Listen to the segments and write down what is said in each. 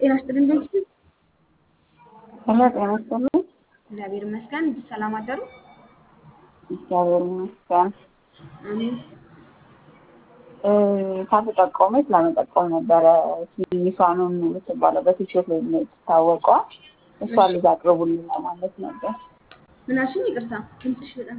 ጤና ይስጥልኝ በምስሉ ሄሎ ጤና ይስጥልኝ። እግዚአብሔር ይመስገን። ሰላም አደሩ? እግዚአብሔር ይመስገን። አሜን። ሳትጠቆመች ለመጠቆም ነበረ ትንሿንም የምትባለው በቲክቶክ ላይ የምትታወቀዋ እሷ ልጅ አቅርቡልኝ ለማለት ነበር። ምን አልሽኝ? ይቅርታ ድምፅሽ በጣም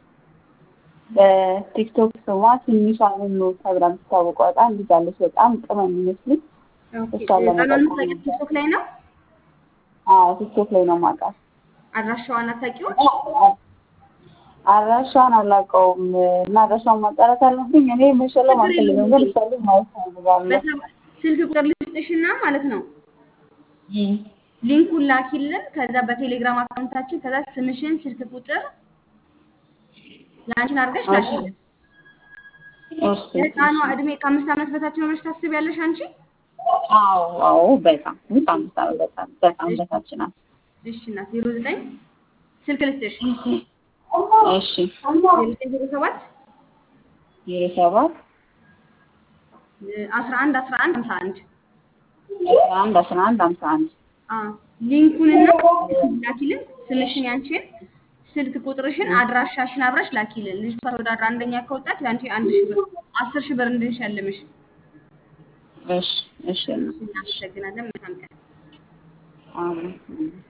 በቲክቶክ ስሟ ትንሿንም ተብላ የምትታወቀው በጣም ልጅ አለች። በጣም ቅመም የሚመስልኝ ኦኬ። እሷን ህፃኗን ለመጠቆም የምታውቂው ቲክቶክ ላይ ነው? አዎ ቲክቶክ ላይ ነው የማውቃት። አድራሻዋን አታውቂውም? አድራሻዋን አላውቀውም እና አድራሻዋን ማጣራት አለብኝ። እኔ መሸለም ችግር የለውም አልፈልግም፣ ግን እንዴ። እሷ ልጅ ማየት እፈልጋለሁ። በሰባ- ስልክ ቁጥር ልስጥሽና ማለት ነው እም፣ ሊንኩን ላኪልን። ከዛ በቴሌግራም አካውንታችን ከዛ ስምሽን፣ ስልክ ቁጥር የአንቺን አድርገሽ እሺ ላኪልን። እሺ የህፃኗ እሺ። እድሜ ከአምስት ዓመት በታች ነው ብለሽ ታስቢያለሽ አንቺ? አዎ አዎ፣ በጣም በጣም በጣም በጣም በጣም እሺ በታች ናት። እሺ እናት ዜሮ ዘጠኝ ስልክ ልስጥሽ እሺ ዜሮ ዘጠኝ ዜሮ ሰባት ዜሮ ሰባት አስራ አንድ አስራ አንድ ሀምሳ አንድ አስራ አንድ አስራ አንድ ሀምሳ አንድ ሊንኩንና ላኪልን። ስምሽን፣ ያንቺን ስልክ ቁጥርሽን፣ አድራሻሽን አብረሽ ላኪልን። ልጅቷ ተወዳድራ አንደኛ ከወጣች የአንቺ አንድ ሺህ ብር አስር ሺህ ብር እንድንሸልምሽ። እሺ እሺ እናመሰግናለን። መልካም ቀን። አሜን